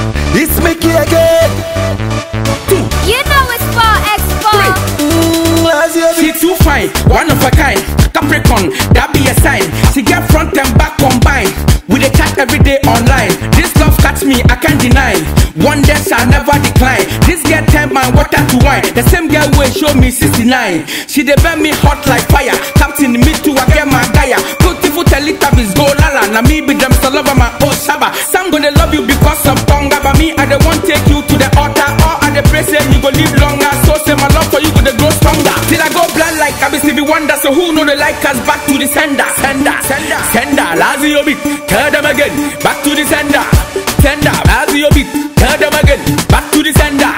It's Mickey again. You know it's 4x4. Mm, last year, She too fine, one of a kind. Capricorn, that be a sign. She get front and back combined. We dey chat every day online. This love catch me, I can't deny. One day shall never decline. This girl turn my water to wine. The same girl will show me 69. She dey burn me hot like fire. Captain me too, I get my gaya. Beautiful Teletubbies go lala. Now me be them still over my old shaba. Some gonna love you because of tonga, but me I dey want take you to the altar. Or I dey pray say you go live longer. So say my love for you go dey grow stronger. Till I go blind like I be Stevie Wonder. So who know the like us back to the sender, sender, sender, sender. Lazio beat, tell them again, back to the sender, sender. Lazio beat, tell them again, back to the sender.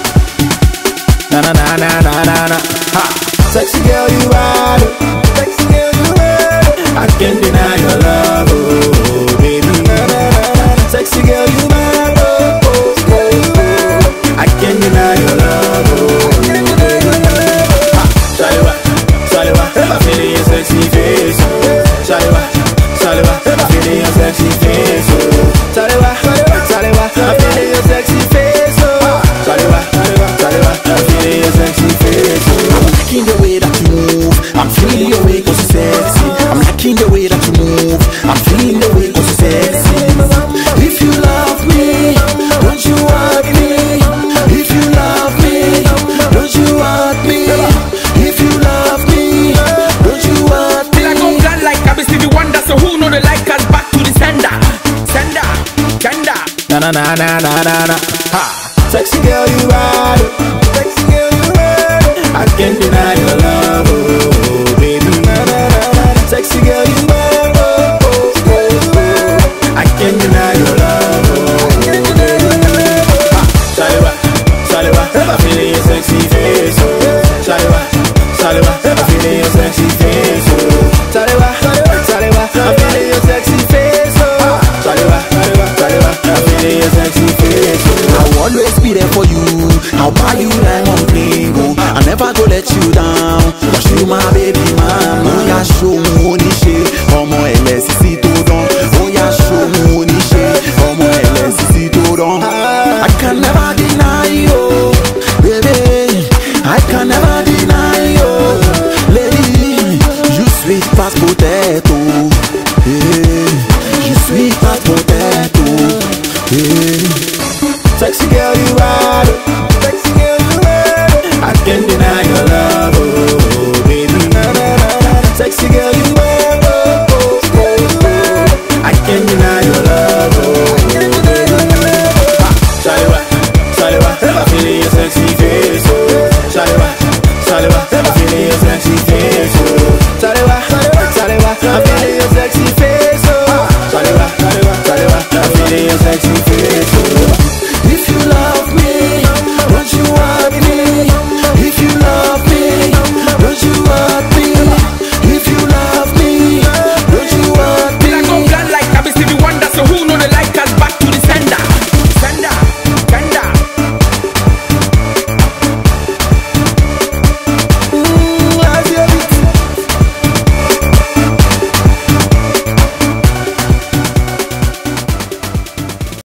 na na na na na na na. Ha. Sexy girl, you are. it. Sexy girl, you are. it. I can't deny your love, oh baby. Na, na, na, na. Sexy girl, you are. it. Oh, oh, girl, you are. it. I can't deny your love, oh baby. Ha. Shaliwa, Shaliwa, I'm feeling your sexy face. oh. Shaliwa, Shaliwa, I'm feeling your sexy face. oh. Shaliwa, Shaliwa, I'm feeling your sexy face. oh. Shaliwa, Shaliwa, I'm feeling your sexy face. oh. I'm liking the way that you move. I'm feeling your way 'cause you're sexy. I'm liking the way that you move. I'm feeling the way 'cause you're sexy. If you love me, don't you want me? If you love me, don't you want me? If you love me, don't you want Till I go me? blind like I be Stevie Wonder. So who know the like us back to the sender, sender, sender. Na na na na na na na. Ha. Sexy girl, you are. it. Sexy girl, you are. it. I can't deny your love, oh baby. Na na na na. Sexy girl, you are. Oh, oh, girl, you are. I can't deny your love, oh baby. Ha. Shaliwa, Shaliwa, I'm feeling your sexy face, oh. Shaliwa, Shaliwa, I'm feeling your sexy face, oh. Shaliwa, Shaliwa, I'm feeling your sexy face, oh. Shaliwa, Shaliwa, I'm feeling your sexy face, oh. I'll always be there for you. I'll buy you diamond ring, oh. I never go let you down. Cause you my baby mama. Ó yá show me oníṣe, ọmọ ẹlẹ́sìsì tó dán. Ó yá show me oníṣe, ọmọ ẹlẹ́sìsì tó dán. I can never deny you, baby. I can never deny you, lady. You sweet past potato, yeah. You sweet past potato, yeah. Sexy girl, you are. it. Sexy girl, you are. it. I can't deny your love.